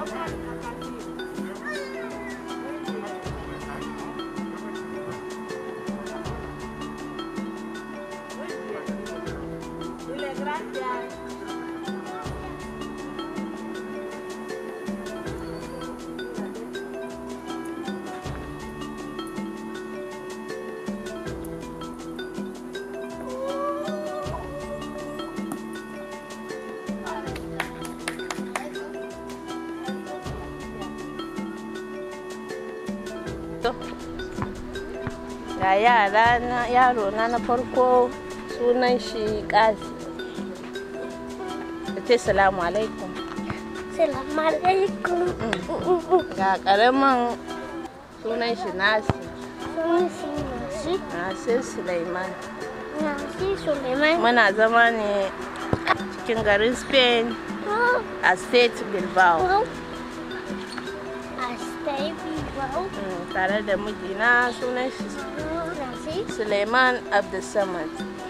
ga yara na yaro na na farko sunan shi kasi ka ce salamu alaikum Salamu alaikum. ga karamin sunan shi nasi Sunan shi Nasi. nasir suleiman Nasi Suleiman. muna zama ne cikin garin spain Oh, a state bilbao wow. A stay wow. Mm, tare da mijina sunan shi Nasi. suleiman abdulsamad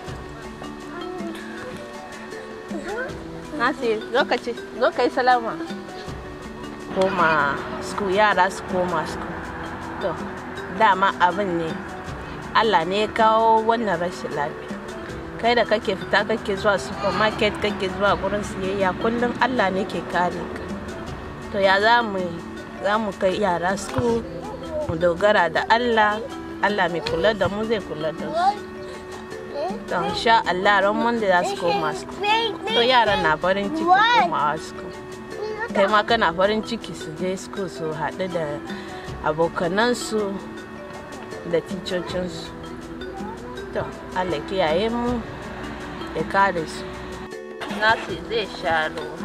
Nasir, lokaci, zo ka yi salama. Koma school, yara su koma school. To, dama abin ne, Allah ne ya kawo wannan rashin lafiya. Kai da kake fita kake zuwa supermarket kake zuwa gurin siyayya kullum Allah ne ke kare ka. To ya za mu yi? za mu kai yara school, mu dogara da Allah, Allah mai kula da mu zai kula da su. To, insha Allah ran wanda za su koma school. To yaran na farin ciki komawa school. Kai ma kana farin ciki su je school su haɗu da abokanansu da ticocinsu. To, Allah kiyaye mu ya kare su. Nasi zai sha ruwa.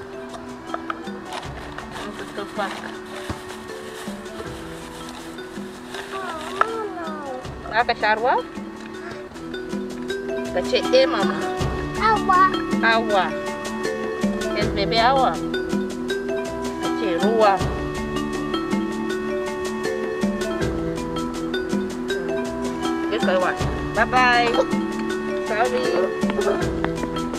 Sun fito faka. Za ka sha ruwa? Ka ce, eh mama. Awa. Awa. Yes, baby, awa. Ka ce ruwa. Ke kai wa. Bye bye. Sorry.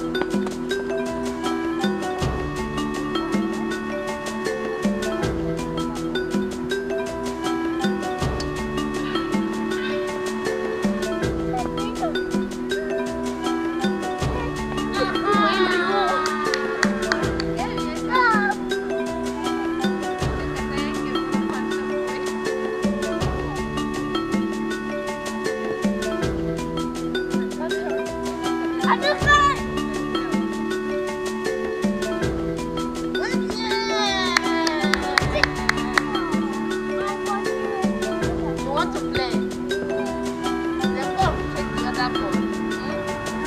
You want to play? Then go take the other ball.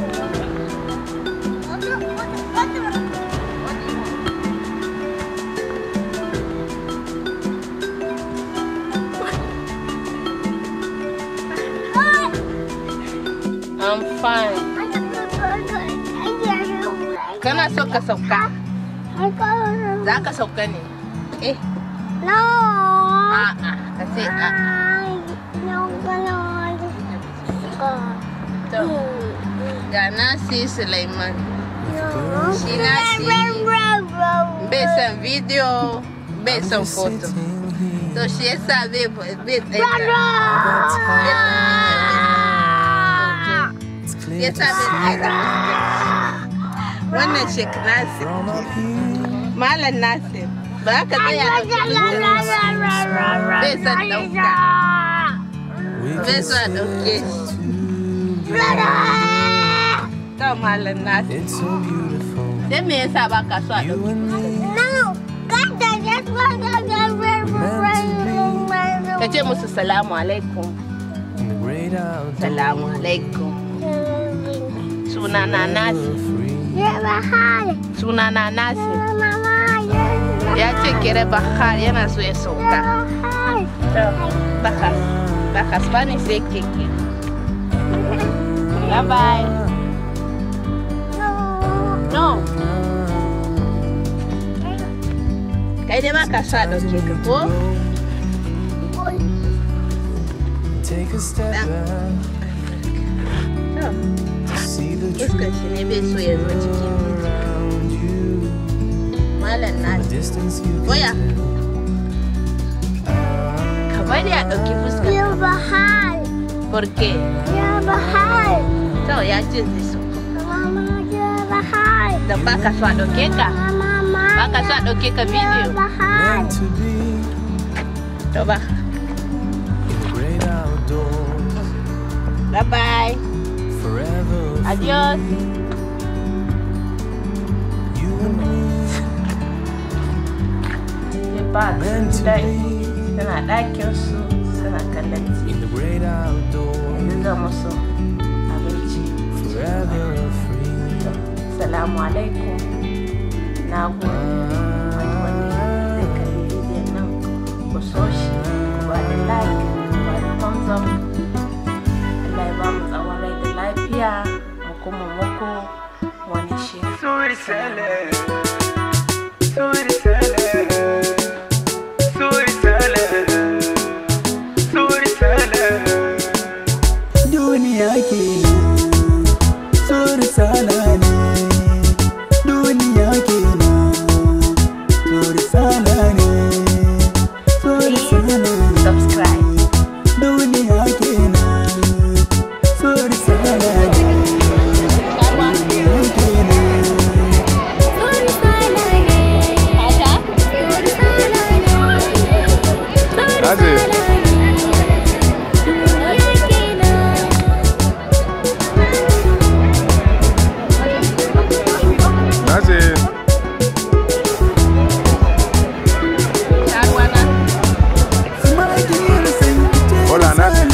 What do you want? I'm fine. Kana so ka sauka? Za ka sauka ne? Eh, No. a'a, ka ce a'a. No, no. To, ga Nasi Sulaiman. No. Shi Nasi bai son video, bai son foto. To shi yasa bai bai tsaye Ya sa bai tsaye da Wannan Sheikh Nasir. Malam Nasir. Ba ka tsaya da bai son ɗauka. Bai so a ɗauke shi. To Malam Nasir. It's so beautiful. Sai me yasa ba ka so a ɗauke shi? No. God, that's what Ka ce musu salamu alaikum. In the great outdoors. Salamu alaikum. Sunana Nasir. Free. Sunana Nasir. Ya ce kere Bahar yana so ya sauka. To, Bahar. Bahar Spanish zai keke. Bye bye. No. Kai dai ba ka so a ɗauke ka ko? Take a step Yeah. back To, to see the fuskar truth shi ne bai so ya zo cikin around you. Malam A Nasir. distant since you Oya. came. Ka bari a ɗauki fuska. Ya bahar. Porque Ya bahar. to ya ce zai so. Mama ya bahar. Da ba ka so a ɗauke ka. Mama Ba ka so a ɗauke ka ya bidiyo. bahar. Meant to be To ba. in the great outdoors. Bye bye. Forever Adios. you and me. Ba Meant to dai. be Suna ɗakin su suna kallon TV. in the great outdoors. Yanzu zan musu abinci. Forever free. Salamu alaikum. Na gode. Wani wanda zai kalli bidiyon nan ku so shi, ku ba da like, ku ba da thumbs up. Allah ya ba mu tsawon rai da lafiya, mu kuma muku wani shiri. Suri sale, suri sale, suri sale, suri sale. Duniya kenan, suri sala ne. Duniya kenan, suri sala ne. Suri sala ne. Subscribe. Duniya kenan, suri sala ne. Duniya kenan. Naje. Naje. Sharuwana. Hola, Nat.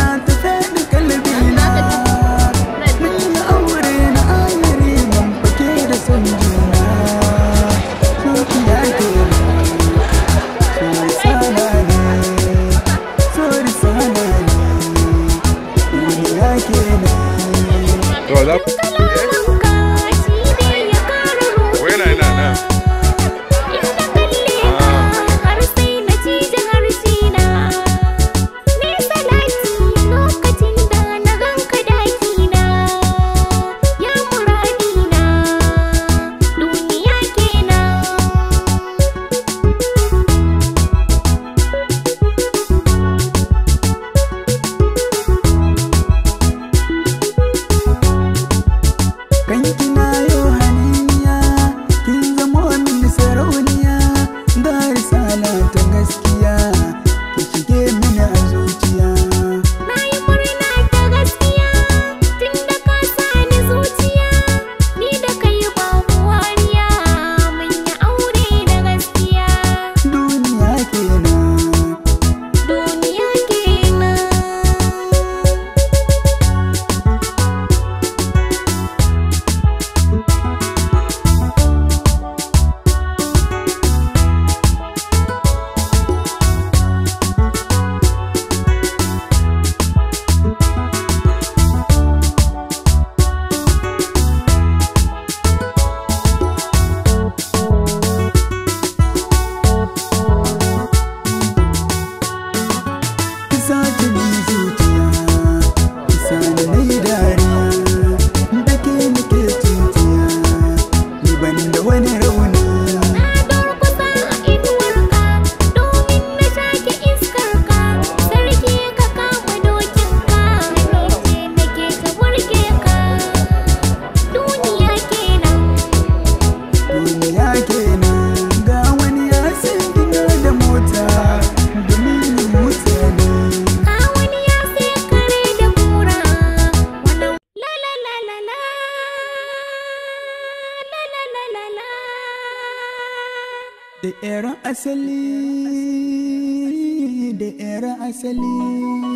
To za ku. Wai na ina na. Kanki na yo haniniya kin zamo min sarauniya da risala ta gaskiya ki shige mini a zuciya duniya kenan Duniya kenan ki sace min zuciya ki sani na yi dariya da ke nake tutiya ni ban da wani rauni duniya kenan ga wani ya san gina da mota domin mutane da era asali da era asali